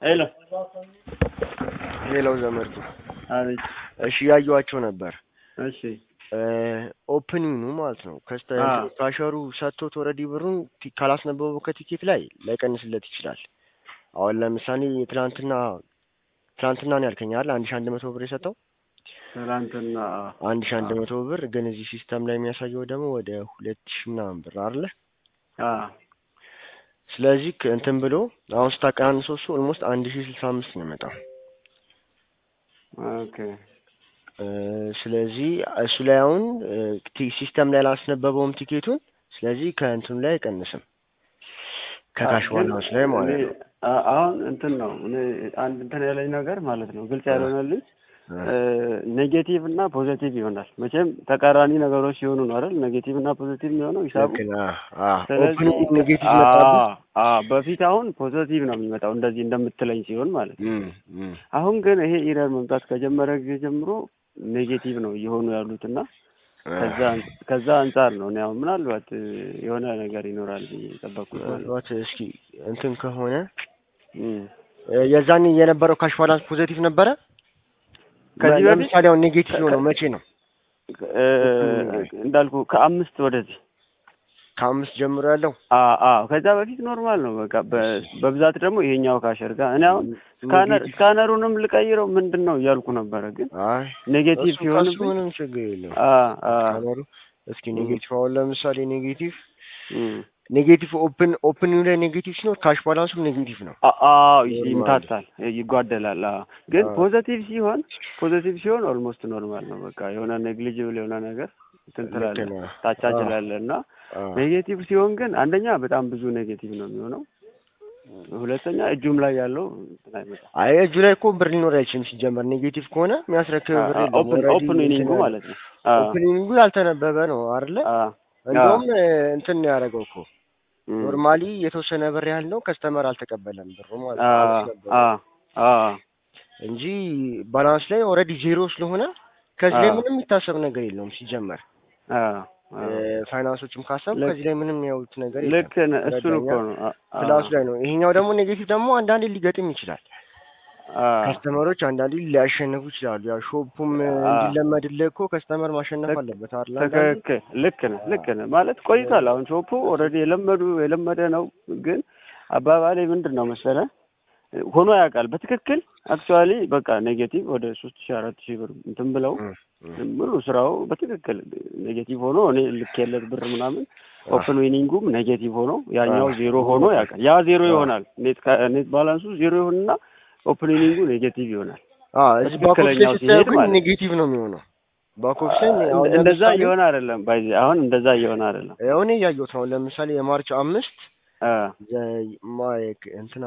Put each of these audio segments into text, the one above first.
ሄሎ ሌላው ዘመድ አቤት። እሺ ያዩዋቸው ነበር እሺ ኦፕኒንጉ ማለት ነው ከስተ አ። ካሸሩ ሰጥቶት ወረዲ ብሩን ቲ- ካላስነበበው ከቲኬት ላይ ላይቀንስለት ይችላል። አሁን ለምሳሌ ትናንትና ትናንትና ነው ያልከኝ አይደል? አንድ ሺህ አንድ መቶ ብር የሰጠው ትናንትና አንድ ሺህ አንድ መቶ ብር ግን እዚህ ሲስተም ላይ የሚያሳየው ደግሞ ወደ ሁለት ሺህ ምናምን ብር አይደለ? አ ስለዚህ ክ- እንትን ብሎ አሁን ስታቀናንሰው እሱ ኦልሞስት አንድ ሺህ ስልሳ አምስት ነው የመጣው። ኦኬ እ፣ ስለዚህ እሱ ላይ አሁን እ፣ ቲ- ሲስተም ላይ አላስነበበውም ቲኬቱን። ስለዚህ ከእንትኑ ላይ አይቀንስም ከካሽ ግን ባላንስ ላይ ማለት እኔ ነው። አ- አሁን እንትን ነው እኔ አንድ እንትን ያለኝ ነገር ማለት ነው ግልጽ ያልሆነልኝ ኔጌቲቭ እና ፖዚቲቭ ይሆናል። መቼም ተቃራኒ ነገሮች ሲሆኑ ነው አይደል? ኔጌቲቭ እና ፖዚቲቭ የሚሆነው ሂሳቡ። ልክ ነህ። አ ስለዚህ ኦፕኒንግ ኔጌቲቭ አ- መጣብህ። አ በፊት አሁን ፖዚቲቭ ነው የሚመጣው እንደዚህ እንደምትለኝ ሲሆን ማለት ነው። እም፣ እም። አሁን ግን ይሄ ኢረር መምጣት ከጀመረ ጊዜ ጀምሮ ኔጌቲቭ ነው እየሆኑ ያሉትና ከዛ ከዛ አንጻር ነው እኔ አሁን ምናልባት እ, የሆነ ነገር ይኖራል ብዬ የጠበቅኩት ማለት ነው። ምናልባት እስኪ እንትን ከሆነ እም። እ፣ የዛኔ የነበረው ካሽ ባላንስ ፖዚቲቭ ነበረ። ከዚህ በፊት ለምሳሌ አሁን ኔጌቲቭ የሆነው መቼ ነው? እ፣ እንዳልኩ ከአምስት ወደዚህ ከአምስት ጀምሮ ያለው አ አ ከዛ በፊት ኖርማል ነው በቃ በ- በብዛት ደግሞ ይሄኛው ካሸር ጋር እኔ አሁን ስካነር ኔጌቲቭ። ስካነሩንም ልቀይረው ምንድን ነው እያልኩ ነበረ ግን አይ ኔጌቲቭ እሱ ሲሆን ከሱ ምንም ችግር የለውም። አ አ ካሜሩ እስኪ ኔጌቲቭ አሁን ለምሳሌ ኔጌቲቭ እም። ኔጌቲቭ ኦፕን ኦፕኒንግ ላይ ኔጌቲቭ ሲኖር ካሽ ባላንሱም ኔጌቲቭ ነው። አ- አዎ ይ- ኖርማል። ይምታታል ይጓደላል። አዎ ግን አዎ። ፖዘቲቭ ሲሆን ፖዘቲቭ ሲሆን ኦልሞስት ኖርማል ነው። በቃ የሆነ ኔግሊጅብል የሆነ ነገር እንትን ልክ ትላለህ ነህ። ታቻችላለህ እና አ፣ ኔጌቲቭ ሲሆን ግን አንደኛ በጣም ብዙ ኔጌቲቭ ነው የሚሆነው። ሁለተኛ እጁም ላይ ያለው እንትን አይመጣም። አይ እጁ ላይ እኮ ብር ሊኖር አይችልም ሲጀመር ኔጌቲቭ ከሆነ የሚያስረክብ ብር የለም። ኦፕን Already ኦፕን ዊኒንጉ እንትን ማለት ነው። አዎ ኦፕኒንጉ ያልተነበበ ነው አይደለ? አዎ እንደውም እ፣ እንትን ነው ያደረገው እኮ እም። ኖርማሊ የተወሰነ ብር ያህል ነው ከስተመር አልተቀበለም ብሩ ማለት ነው አዎ አሪፍ ነበረ አዎ አዎ እንጂ ባላንስ ላይ ኦልሬዲ ዜሮ ስለሆነ ከዚህ ላይ አዎ። ምንም የሚታሰብ ነገር የለውም ሲጀመር አዎ አዎ። እ፣ ፋይናንሶችም ካሰብ ልክ- ከዚህ ላይ ምንም ያዩት ነገር የለም። ልክ ነህ። እሱን እኮ ነው አ- አ- ክላሱ ላይ ነው። ይሄኛው ደግሞ ኔጌቲቭ ደግሞ አንዳንዴ ሊገጥም ይችላል። አዎ ከስተመሮች አንዳንዴ ሊያሸንፉ ይችላሉ። ያው ሾፑም እ፣ አ- እንዲለመድልህ እኮ ከስተመር ማሸነፍ ልክ- አለበት አይደል? አንዳንዴ ትክክል ልክ ነህ ልክ ነህ ማለት ቆይቷል። አሁን ሾፑ ኦልሬዲ የለመዱ የለመደ ነው። ግን አባባሌ ምንድን ነው መሰለህ ሆኖ ያውቃል በትክክል አክቹዋሊ በቃ ኔጌቲቭ ወደ ሶስት ሺህ አራት ሺህ ብር እንትን ብለው እ፣ እ። ሙሉ ስራው በትክክል ኔጌቲቭ ሆኖ እኔ ልክ የለት ብር ምናምን ኦፕን ዊኒንጉም ኔጌቲቭ ሆኖ ያኛው አ- ዜሮ ሆኖ ያውቃል። ያ ዜሮ አ- ይሆናል ኔት ካ- ኔት ባላንሱ ዜሮ ይሆንና ኦፕን ዊኒንጉ ኔጌቲቭ ይሆናል። አ እዚህ ባክ ኦፊስ ላይ በትክክለኛው ስታየው ሲሄድ ግን ማለት ነው። ኔጌቲቭ ነው የሚሆነው። ባክ ኦፊስ ላይ እንደ- አሁን እንደዛ ለምሳሌ እየሆነ አይደለም ባይ አሁን እንደዛ እየሆነ አይደለም። ያው እኔ እያየሁት ነው። ለምሳሌ የማርች አምስት አ ዘ- ማይክ እንትና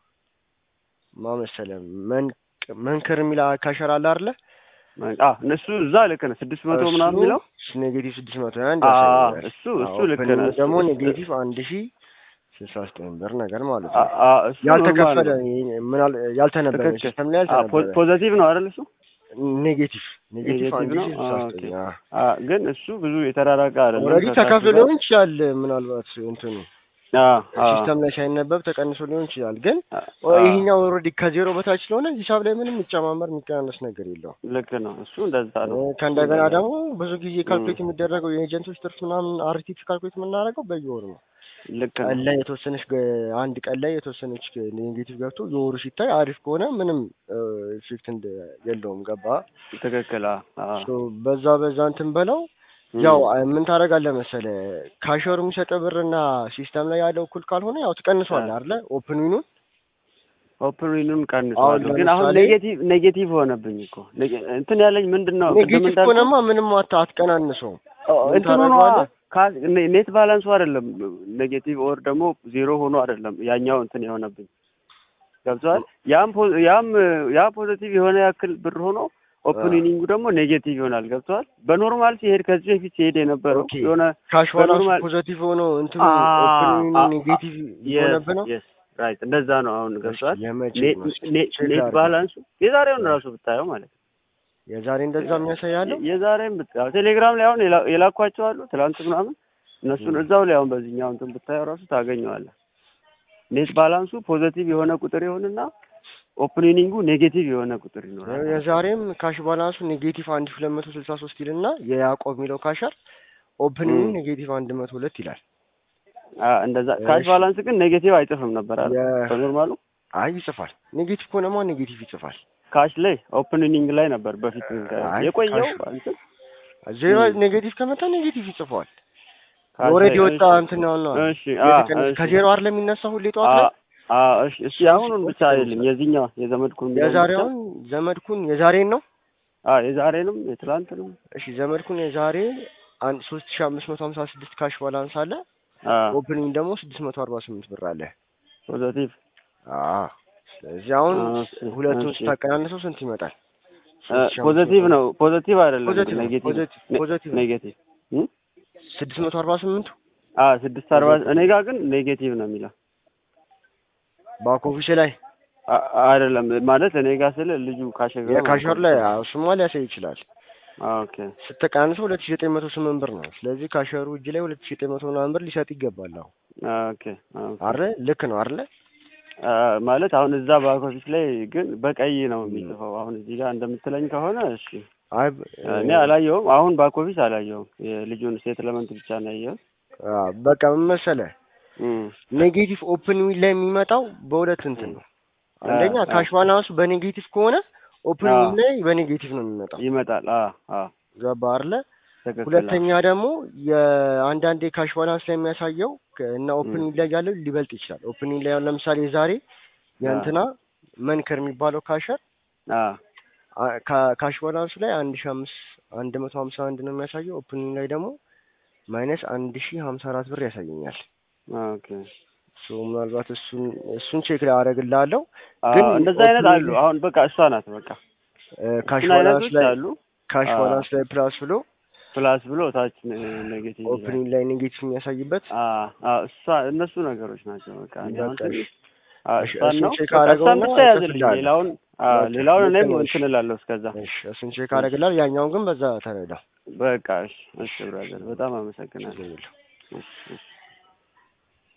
ማ መሰለህ መንክ- መንክር የሚል ካሸር አለ አይደለ? አ እነሱ እዛ ልክ ነህ ስድስት መቶ ምናምን የሚለው ኔጌቲቭ ስድስት መቶ አንድ አ ያሳያል። እሱ እሱ ልክ ኦፕኒንግ ነህ እሱ- ደግሞ እሱ- ኔጌቲቭ አንድ ሺ ስልሳ ዘጠኝ ብር ነገር ማለት አ ነው። አ እሱ ያልተከፈለ ኖርማል ነው። ምናል ያልተነበረ ትክክል። ሲስተም ላይ አ ፖ- ያልተነበረ ፖዘቲቭ ነው አይደል እሱ ኔጌቲቭ ኔጌቲቭ ኔጌቲቭ አንድ ነው? ሺ ስልሳ አ ዘጠኝ ኦኬ። አ ግን እሱ ብዙ የተራራቀ አይደለም። ኦልሬዲ ከታች ተከፍሎ ጋር- ሊሆን ይችላል። ምናልባት እንትኑ አ አ ሲስተም ላይ ሳይነበብ ተቀንሶ ሊሆን ይችላል። ግን አ ይሄኛው ኦልሬዲ ከዜሮ በታች ስለሆነ ሂሳብ ላይ ምንም የሚጨማመር የሚቀናነስ ነገር የለውም። ልክ ነው እሱ እንደዛ ነው። እ፣ ከእንደገና ደግሞ ብዙ ጊዜ ካልኩሌት የሚደረገው የኤጀንቶች ትርፍ ምናምን አርቲፊ ካልኩሌት የምናደርገው በየወሩ ነው። ልክ ቀን ነው ላይ የተወሰነች ገ- አንድ ቀን ላይ የተወሰነች ገ- ኔጌቲቭ ገብቶ የወሩ ሲታይ አሪፍ ከሆነ ምንም ኢፌክት እንደ የለውም። ገባ ትክክል። አ አ ሶ በዛ በዛ እንትን በለው እም። ያው ምን ታደርጋለህ መሰለህ ካሸሩ የሚሰጠው ብርና ሲስተም ላይ ያለው እኩል ካልሆነ ያው ትቀንሷለህ አይደለ? ኦፕን ዊኑን ኦፕን ዊኑን አሁን ቀንሷል። ግን አሁን ለምሳሌ- ኔጌቲቭ ኔጌቲቭ ሆነብኝ እኮ ኔጌ- እንትን ያለኝ ምንድን ነው ቅድም ኔጌቲቭ እንዳልኩህ ከሆነማ ምንም አት- አትቀናንሰውም። ኦ፣ ምን እንትኑ ነው ታደርገዋለህ? ኔት ባላንሱ አይደለም ኔጌቲቭ ኦር ደግሞ ዜሮ ሆኖ አይደለም ያኛው እንትን የሆነብኝ ገብቶሃል። ያም ፖ- ያም ያ ፖዚቲቭ የሆነ ያክል ብር ሆኖ ኦፕን አ። ዊኒንጉ ደግሞ ኔጌቲቭ ይሆናል። ገብቶሃል። በኖርማል ሲሄድ ከዚህ በፊት ሲሄድ የነበረው ኦኬ። የሆነ ካሽ ባላንሱ በኖርማል- ፖዘቲቭ ሆኖ እንትኑ አ- ኦፕን ዊኑ አ- ኔጌቲቭ የሆነብህ ነው። የስ ራይት እንደዛ ነው። አሁን ገብቶሃል። የመቼ ኔት ነው? እስኪ ኔት ቼክ ኔት አድርገው። ባላንሱ የዛሬውን ራሱ ብታየው ማለት ነው የዛሬ እንደዛ የሚያሳያለው የዛሬም ብታየው ቴሌግራም ላይ አሁን የላ- የላኳቸው አሉ ትላንት ምናምን እነሱን ም። እዛው ላይ አሁን በዚህኛው እንትን ብታየው ራሱ ታገኘዋለህ። ኔት ባላንሱ ፖዘቲቭ የሆነ ቁጥር ይሆንና ኦፕኒንጉ ኔጌቲቭ የሆነ ቁጥር ይኖራል። የዛሬም ካሽ ባላንሱ ኔጌቲቭ አንድ ሺህ ሁለት መቶ ስልሳ ሶስት ይልና የያዕቆብ የሚለው ካሸር ኦፕኒንግ ም። ኔጌቲቭ አንድ መቶ ሁለት ይላል። አ እንደዛ ካሽ እሺ። ባላንስ ግን ኔጌቲቭ አይጽፍም ነበር አለ የ- በኖርማሉ አይ ይጽፋል። ኔጌቲቭ ከሆነማ ኔጌቲቭ ይጽፋል። ካሽ ላይ ኦፕኒንግ ላይ ነበር በፊት አይ የቆየው ካሽ- እንትን ዜሮ ም። ኔጌቲቭ ከመጣ ኔጌቲቭ ይጽፈዋል። ካሽ ኦልሬዲ ላይ ወጣ እሺ። እንትን ነው ነው እሺ አ የተቀነሰ- እሺ ከዜሮ አይደል የሚነሳው ሁሌ ጠዋት አ ላይ አ እሺ እስቲ አሁኑን ብቻ አይልም የዚህኛው የዘመድኩን የሚለውን ብቻ የዛሬውን ዘመድኩን የዛሬን ነው። አ የዛሬንም የትላንትንም እሺ ዘመድኩን የዛሬ አንድ ሶስት ሺህ አምስት መቶ ሀምሳ ስድስት ካሽ ባላንስ አለ። አ ኦፕኒንግ ደግሞ ስድስት መቶ አርባ ስምንት ብር አለ። ፖዘቲቭ አዎ ስለዚህ አሁን እሺ፣ ሁለቱን እሺ። ስታቀናንሰው ስንት ይመጣል? አ ፖዘቲቭ ነው ፖዘቲቭ አይደለም ፖዘቲቭ ነው፣ ኔጌቲቭ ፖዘቲቭ ኔ- ፖዘቲቭ ነው። ኔጌቲቭ እ? ስድስት መቶ አርባ ስምንቱ አ ስድስት አርባ እኔ ጋር ግን ኔጌቲቭ ነው የሚለው ባክ ኦፊስ ላይ አ- አይደለም ማለት እኔ ጋር ስለ ልጁ ካሸገ የካሸር ላይ አዎ፣ እሱማ ሊያሳይ ይችላል። ኦኬ ስትቀናንሰው ሁለት ሺህ ዘጠኝ መቶ ስምንት ብር ነው። ስለዚህ ካሸሩ እጅ ላይ ሁለት ሺህ ዘጠኝ መቶ ምናምን ብር ሊሰጥ ይገባል። አሁን ኦኬ ኦኬ አይደል? ልክ ነው አይደል? አ ማለት አሁን እዛ ባክ ኦፊስ ላይ ግን በቀይ ነው የሚጽፈው። አሁን እዚህ ጋር እንደምትለኝ ከሆነ እሺ አይ እኔ አላየውም። አሁን ባክ ኦፊስ አላየውም። የልጁን ሴትልመንት ብቻ ነው ያየሁት። አዎ፣ በቃ ምን መሰለህ እም ኔጌቲቭ ኦፕን ዊል ላይ የሚመጣው በሁለት እንትን ነው። አንደኛ አ- ካሽ ባላንሱ በኔጌቲቭ ከሆነ ኦፕን አ- ዊል ላይ በኔጌቲቭ ነው የሚመጣው። ይመጣል። አ አ ገባ አይደለ? ትክክል። ሁለተኛ ደግሞ የአንዳንዴ ካሽ ባላንስ ላይ የሚያሳየው ከ- እና ኦፕን ም። ዊል ላይ ያለው ሊበልጥ ይችላል። ኦፕን ዊል ላይ አሁን ለምሳሌ ዛሬ የእንትና መንከር የሚባለው ካሸር አ አ- ካ- ካሽ ባላንሱ ላይ አንድ ሺህ አምስት አንድ መቶ ሀምሳ አንድ ነው የሚያሳየው። ኦፕን ዊል ላይ ደግሞ ማይነስ አንድ ሺህ ሀምሳ አራት ብር ያሳየኛል። ኦኬ ሶ ምናልባት እሱን እሱን ቼክ ላይ አደርግልሃለሁ። አ ግን እንደዛ አይነት ኦፕን አሉ። አሁን በቃ እሷ ናት በቃ እ፣ ካሽ እሱን ባላንስ አይነቶች ላይ አሉ። ካሽ አ- ባላንስ ላይ ፕላስ ብሎ ፕላስ ብሎ ታች ኔጌቲቭ ይላል። ኦፕኒንግ ላይ ኔጌቲቭ የሚያሳይበት አ አ እሷ እነሱ ነገሮች ናቸው በቃ እንደ አሁን በቃ እሺ። ትንሽ አ እሺ፣ እሷን እሱን ነው ቼክ በቃ አደረገውና እሷን ብቻ ያዝልኝ። እጽፍልሃለሁ። ሌላውን አ በቃ ሌላውን ልክ እኔም ነህ። እንትን እላለሁ እስከዛ እሺ እሱን ቼክ አደርግልሃለሁ። ያኛውን ግን በዛ ተረዳ። በቃ እሺ እሺ ብራዘር በጣም አመሰግናለሁ። ችግር የለውም። እሺ እሺ